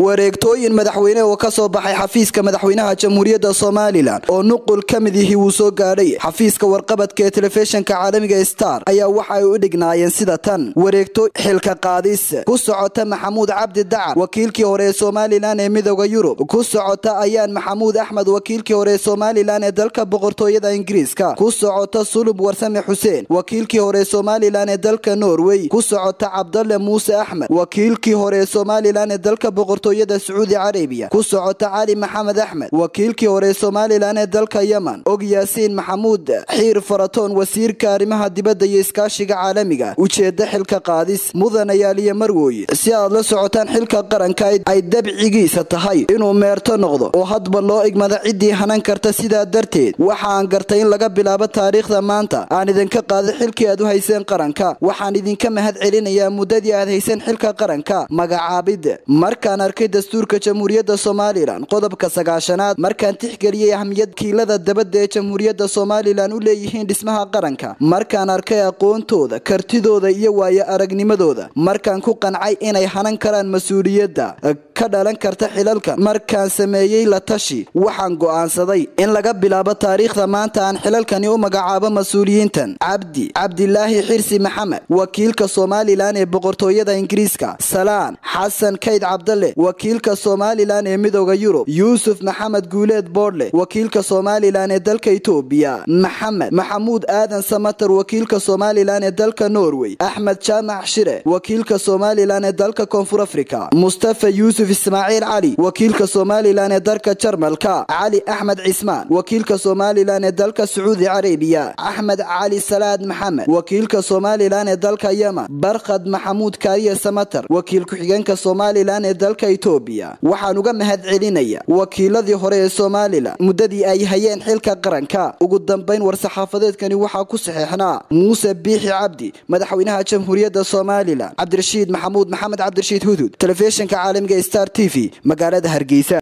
wareegtooyin madaxweyne oo ka soo baxay xafiiska madaxweynaha jamhuuriyadda somalilan oo nuqul ka mid yihi wuu soo gaadhay xafiiska warqabadka ee telefishinka caalamiga star ayaa waxa ay u dhignaayeen sida tan wareegto xilka qaadis ku socota maxamuud cabdi dacar wakiilkii hore ee somalilan ee midooda yurub ku socota ayaan maxamuud axmed wakiilkii hore ee somalilan ee dalka boqortooyada ingiriiska ku socota sulub warsame xuseen wakiilkii hore ee somalilan ee dalka norway ku socota cabdalle muuse axmed wakiilkii hore ee somalilan ee dalka boqortooyada sacuudi carabiya ku socota cali maxamed axmed wakiilkii hore ee somalilan ee dalka yemen og yaasiin maxamuud xiir faratoon wasiirka arrimaha dibadda iyo iskaashiga caalamiga ujeeda xilka qaadis mudanayaaliyo marwooye si aad la socotaan xilka qaranka ay dabcigiisa tahay inuu meerto noqdo oo hadba loo igmada ciddii hanan karta sidaa darteed waxaan gartay in laga bilaabo taariikhda maanta aan idinka qaada xilkii aad u hayseen qaranka waxaan idinka mahad celinayaa muddadii aad hayseen xilka qaranka magacaabidda markaan arkay dastuurka jamhuuriyadda somalilan qodobka sagaashanaad markaan tixgeliyey ahmiyad kiilada dabadda ee jamhuuriyadda somalilan u leeyihiin dhismaha qaranka markaan arkay aqoontooda kartidooda iyo waayo aragnimadooda markaan ku qancay inay hanan karaan mas-uuliyadda ka dhalan karta xilalka markaan sameeyey la tashi waxaan go'aansaday in laga bilaabo taariikhda maanta aan xilalkani u magacaabo mas-uuliyiintan cabdi cabdilaahi xirsi maxamed wakiilka somalilan ee boqortooyada ingiriiska salaan xasan kayd cabdalle wakiilka somalilan ee midooda yurub yuusuf maxamed guuleed boodle wakiilka somalilan ee dalka itoobiya maxamed maxamuud aadan samatar wakiilka somalilan ee dalka norway axmed jaamac shire wakiilka somalilan ee dalka koonfur afrika mustafa yuusuf ismaaciil cali wakiilka somalilan ee dalka jarmalka cali axmed cismaan wakiilka somalilan ee dalka sacuudi carabiya axmed cali salaad maxamed wakiilka somalilan ee dalka yemen barkhad maxamuud kaariye samatar wakiil ku-xigeenka somalilan ee dalka itoobiya waxaan uga mahad celinaya wakiiladii hore ee somalilan muddadii ay hayeen xilka qaranka ugu dambayn war-saxaafadeedkani waxaa ku saxeexnaa muuse biixi cabdi madaxweynaha jamhuuriyadda somalilan cabdirashiid maxamuud maxamed cabdirashiid hudud telefishinka caalamiga star t v magaalada hargeysa